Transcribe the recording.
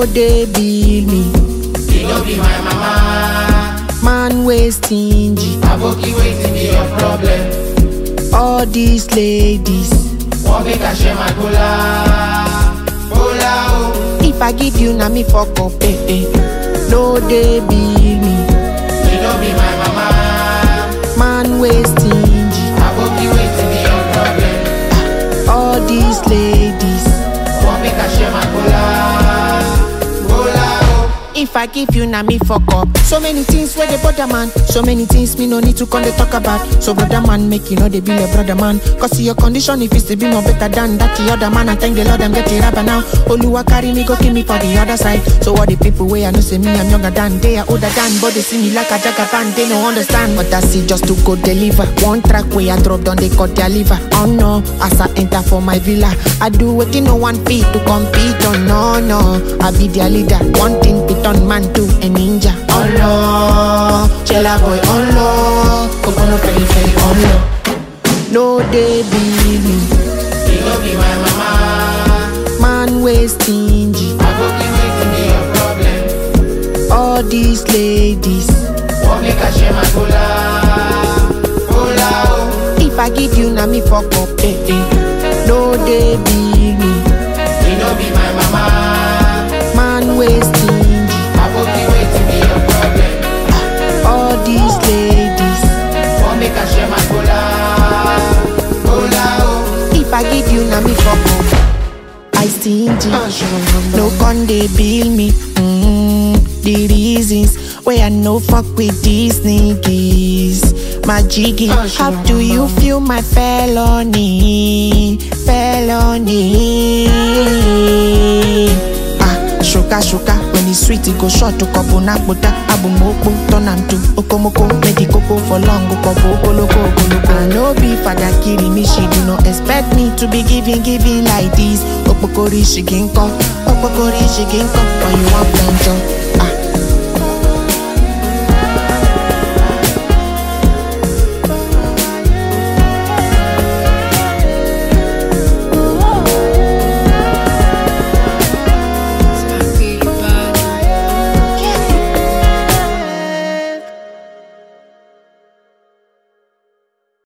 No dey bill me. You no be my mama. Man wey stingy. Aboki wetin be your problem? All these ladies. Wan make I share my kola? Kola o. If I give you na me fuck up. Eh, eh. No dey bill me. You no be my mama. Man wey stingy. Aboki wetin be your problem? All these ladies. Wan make I share my kola? Kola o. If I give you na me fuck up. So many things where they bother man. So many things me no need to come they talk about. So brother man make you know they be like brother man. Cause see your condition if it's to be more better than that the other man. I thank the Lord I'm getting rapper now. Oluwa carry me go kill me for the other side. So all the people where I know say me I'm younger than they are older than. But they see me like a jagaban they no understand. But I see just to go deliver. One track where I drop down they cut their liver. Oh no, as I enter for my villa. I do what no one feet to compete. Oh no no, I be their leader. One thing pit on man to a ninja. Oh no, chela boy. Oh no, Ogono feli feli. Oh no, no they be me. You no be my mama. Man way stingy. Aboki wetin be your problem? All these ladies. Wan make I share my kola? Kola o. If I give you na me fuck up. Eh, eh. No they be me. You no be my mama. Man way stingy. Aboki wetin be your problem? All these ladies. Wan make I share my kola? Kola o. If I give you na me fuck up. I stingy. No con they bill me. Mm, the reasons why I no fuck with these niggas. My jiggy, how do you feel my felony? Felony. Ah, sugar, sugar. When it's sweet, it go short to kobo nakbuta. Abu moko, turn am to okomoko. Make the cocoa for long, go kobo, koloko, koloko. I no be father killing me, she do not expect me to be giving, giving like this. Opokori, she can come. Opokori, she can come. When you want plenty.